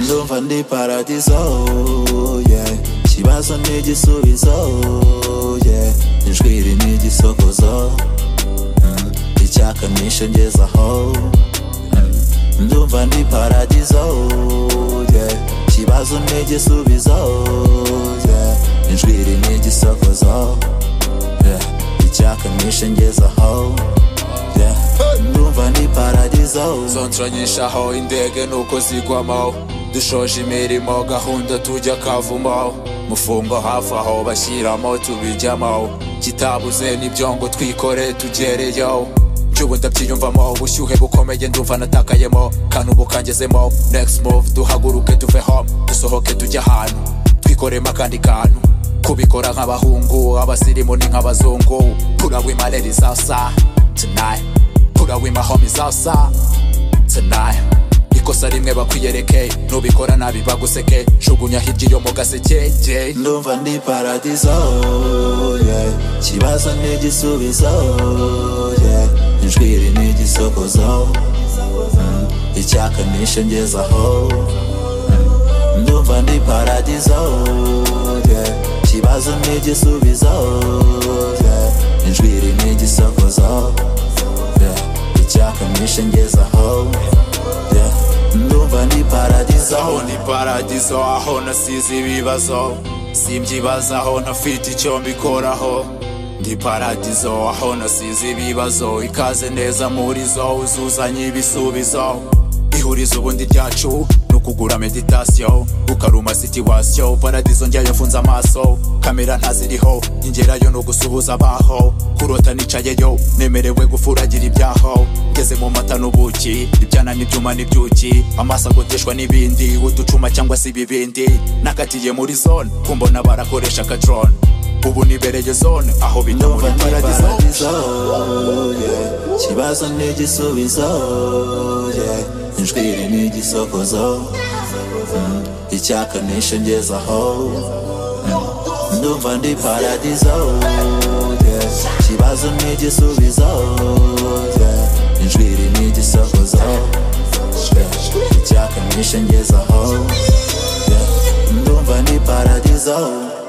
ndumva ndi paradiso yeah ikibazo ni igisubizo yeah injwiri ni igisokozo mm, icyakanisha ngezaho Mm, ndumva ndi paradiso yeah ikibazo ni igisubizo yeah injwiri ni igisokozo yeah icyakanisha ngezaho yeah ndumva ndi paradiso zonshanyishaho indege nuko zigwamaho dushoje imirimo gahunda tujya kavumaho mufungo hafi aho bashyiramo tubijyamaho kitabuze n'ibyo ngo twikore tugereyeho by'ubu ndabyiyumvamo ubushyuhe bukomeye ndumva natakayemo kandi ubu kangezemo next move duhaguruke tuve home dusohoke tujye ahantu twikoremo akandi kantu kubikora nk'abahungu abasirimu ni nk'abazungu put away my ladies outside tonight put away my homies outside tonight ikosa rimwe bakwiyereke nubikora nabi baguseke jugunya hirya iyo mu gaseke yeah. ndumva ndi paradiso yeah. ikibazo ni igisubizo yeah. injwiri ni igisokozo mm. icyakanisha ngezaho mm. ndumva ndi paradiso yeah. ikibazo ni igisubizo yeah. injwiri ni igisokozo yeah. icyakanisha ngezaho yeah. ndumva ndi paradiso aho ni paradiso aho nasize ibibazo simbyibazaho ntafite icyo mbikoraho ndi paradiso aho nasize ibibazo ikaze neza muri zo uzuzanye ibisubizo ihurizo ubundi ryacu ni ukugura meditasiyo ukaruma situwasiyo paradiso njya yafunze amaso kamera ntaziriho ingerayo ni ugusuhuza abaho kurota nicayeyo nemerewe gufuragira ibyaho ngeze mu mata n'ubuki ibyana n'ibyuma n'ibyuki amaso agoteshwa n'ibindi uducuma cyangwa se ibibindi nakatiye muri zone kumbona barakoresha akadrone ubu nibereye zone aho bita ndumva muri ndi paradiso paradiso yeah. ikibazo ni igisubizo yeah. injwiri ni igisokozo mm. icyakanisha ngezaho mm. ndumva ndi paradiso yeah. ikibazo ni igisubizo yeah. injwiri ni igisokozo yeah. icyakanisha ngezaho yeah. ndumva ndi paradiso